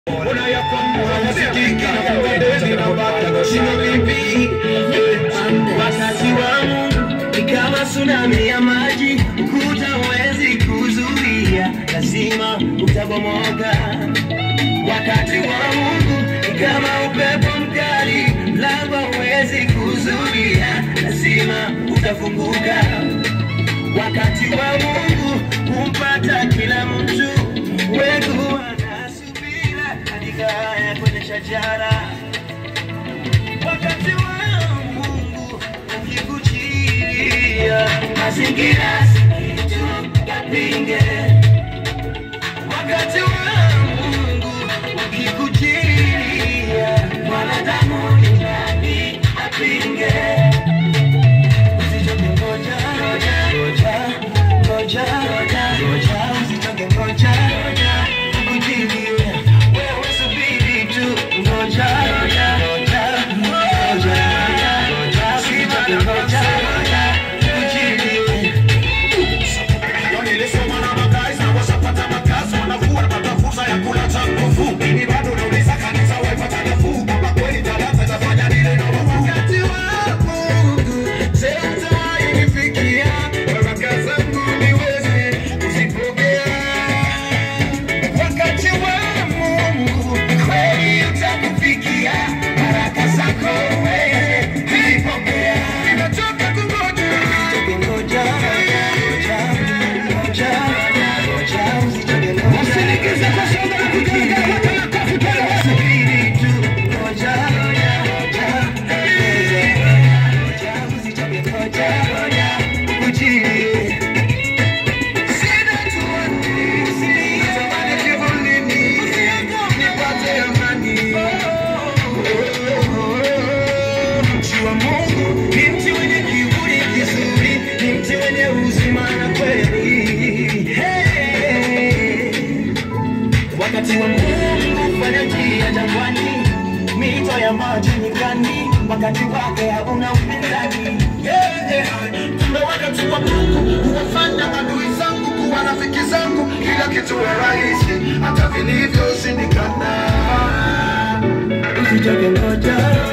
Wakati wa Mungu ni kama tsunami ya maji, ukuta huwezi kuzuia, lazima utabomoka. Wakati wa Mungu ni kama upepo mkali, mlango huwezi kuzuia, lazima utafunguka. Wakati wa Mungu humpata kila mtu, wengu wanasubira katika haya kwenye shajara. Wakati wa Mungu ukikujilia, mazingira si kitu yapinge. Wakati wa Mungu ukikujilia, mwanadamu ni nani apinge? Usichoke ngoja, ngoja, ngoja, ngoja, ngoja, ngoja, usichoke ngoja, ngoja, kujilie. Wewe subiri tu, ngoja, ngoja, ngoja, ngoja, ngoja, usichoke ngoja, ngoja, kujilie. Nilisoma na makazi na washapata makazi, wanavua wanapata fursa ya kula cha nguvu. Mimi bado nauliza kanisa waipata nafuu, kama kweli talanta itafanya nini na Mungu? Wakati wa Mungu, sasa inifikia, baraka zangu niweze kuzipokea. Wakati wa Mungu, kweli utakufikia, baraka zako wewe kuzipokea. Nimechoka kungoja. Ngoja, ngoja, ngoja, ngoja, usichoke ngoja. Usinikize kwa shamba la kujenga, weka makofi pale basi. Subiri tu, ngoja, ngoja, ngoja, ngoja, usichoke ngoja, ngoja, ujilie. Sina tuani, usitamani kivulini, nipate amani. Mti wa Mungu ni mti wenye kivuli kizuri, ni mti wenye uzima na kweli. Hey. Wakati wa Mungu fanya njia jangwani, mito ya maji nyikani, wakati wake hauna upinzani. Yeah, yeah. Kumbe wakati wa Mungu huwafanya adui zangu kuwa rafiki zangu, kila kitu wa rahisi, hata vilivyoshindikana. Usichoke ngoja,